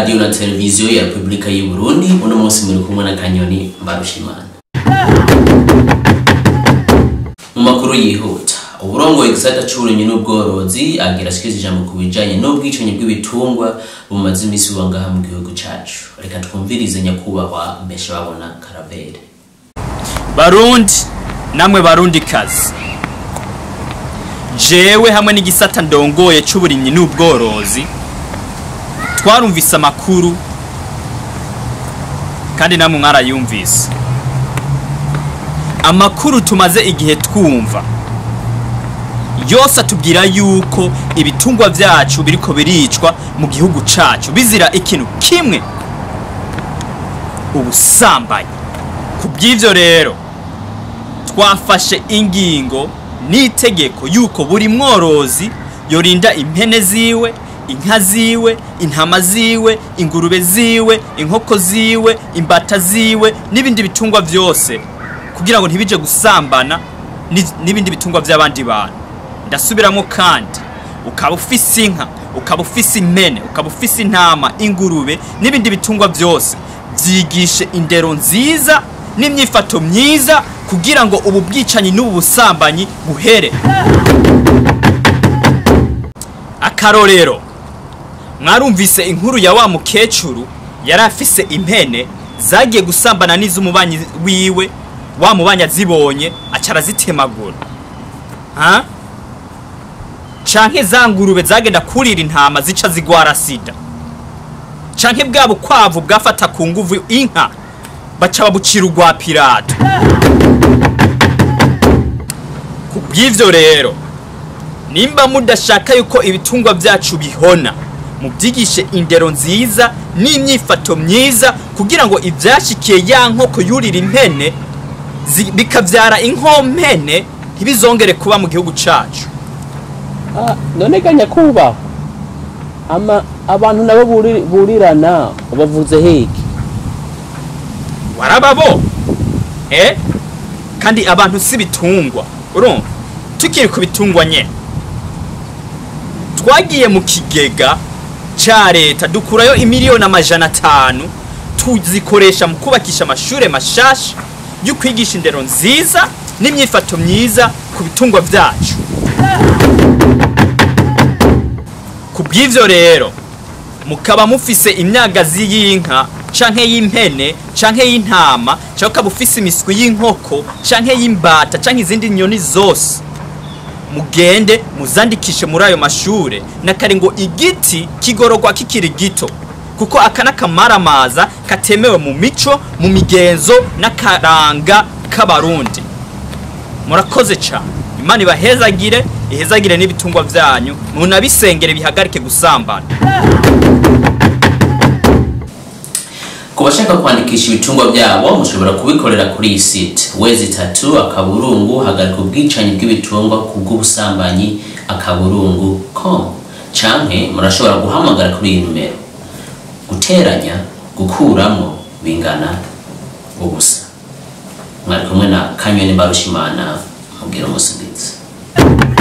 radiyo na televiziyo ya repubulika y'u burundi uno munsi muri kumwe na kanyoni mbarushimana mu makuru yihuta uburongoye igisata c'uburimyi n'ubworozi agira ashikiriza ijambo ku bijanye n'ubwicanyi bw'ibitungwa bumaze imisi buba ngaha mu gihugu cacu reka twumvirize nyakubahwa mbeshe babona karavere barundi namwe barundi kazi jewe hamwe n'igisata ndongoye c'uburimyi n'ubworozi twarumvise amakuru kandi namwe mwarayumvise amakuru tumaze igihe twumva yose atubwira yuko ibitungwa vyacu biriko biricwa mu gihugu cacu bizira ikintu kimwe ubusambanyi ku bw'ivyo rero twafashe ingingo n'itegeko yuko buri mworozi yorinda impene ziwe inka ziwe intama ziwe ingurube ziwe inkoko ziwe imbata ziwe n'ibindi bitungwa vyose kugira ngo ntibije gusambana ni- n'ibindi bitungwa vy'abandi bantu ndasubiramo kandi ukaba ufise inka ukaba ufise impene ukaba ufise intama ingurube n'ibindi bitungwa vyose vyigishe indero nziza n'imyifato myiza kugira ngo ubu bwicanyi n'ubu busambanyi buhere akarorero mwarumvise inkuru ya wa mukecuru yari afise impene zagiye gusambana n'iz'umubanyi wiwe wa mubanyi azibonye aca arazitemagura ha canke za ngurube zagenda kurira intama zica zigwara sida canke bwa bukwavu bwafata ku nguvu inka baca babucira urwa pirato ku bw'ivyo rero nimba mudashaka yuko ibitungwa vyacu bihona mubyigishe indero nziza n'imyifato myiza kugira ngo ivyashikiye ya nkoko yurira impene zi- bikavyara inkompene ntibizongere kuba mu gihugu cacu Ah, none ga nyakubahwa ama abantu nabo buri- burirana bavuze heki warababo eh kandi abantu si bitungwa urumva tukiri ku bitungwa nyene twagiye mu kigega ca leta dukurayo imiliyoni amajana atanu tuzikoresha mu kubakisha amashure mashasha yo kwigisha indero nziza n'imyifato myiza ku bitungwa vyacu ku bw'ivyo rero mukaba mufise imyagazi y'inka canke y'impene canke y'intama canke ukaba ufise imiswi y'inkoko canke y'imbata canke izindi nyoni zose mugende muzandikishe muri ayo mashure nakare ngo igiti kigororwa kikiri gito kuko aka n'akamaramaza katemewe mu mico mu migenzo n'akaranga k'abarundi murakoze cyane imana ibahezagire ihezagire n'ibitungwa vyanyu munabisengere bihagarike gusambana ku bashaka kwandikisha ibitungwa byabo mushobora kubikorera kuri iyi site wezi itatu akaburungu hagarika ubwicanyi bw'ibitungwa ku bw'ubusambanyi akaburungu com canke murashobora guhamagara kuri iyi numero guteranya gukuramo bingana ubusa mwari kumwe na kanyoni mbarushimana mubwira umusi mwiza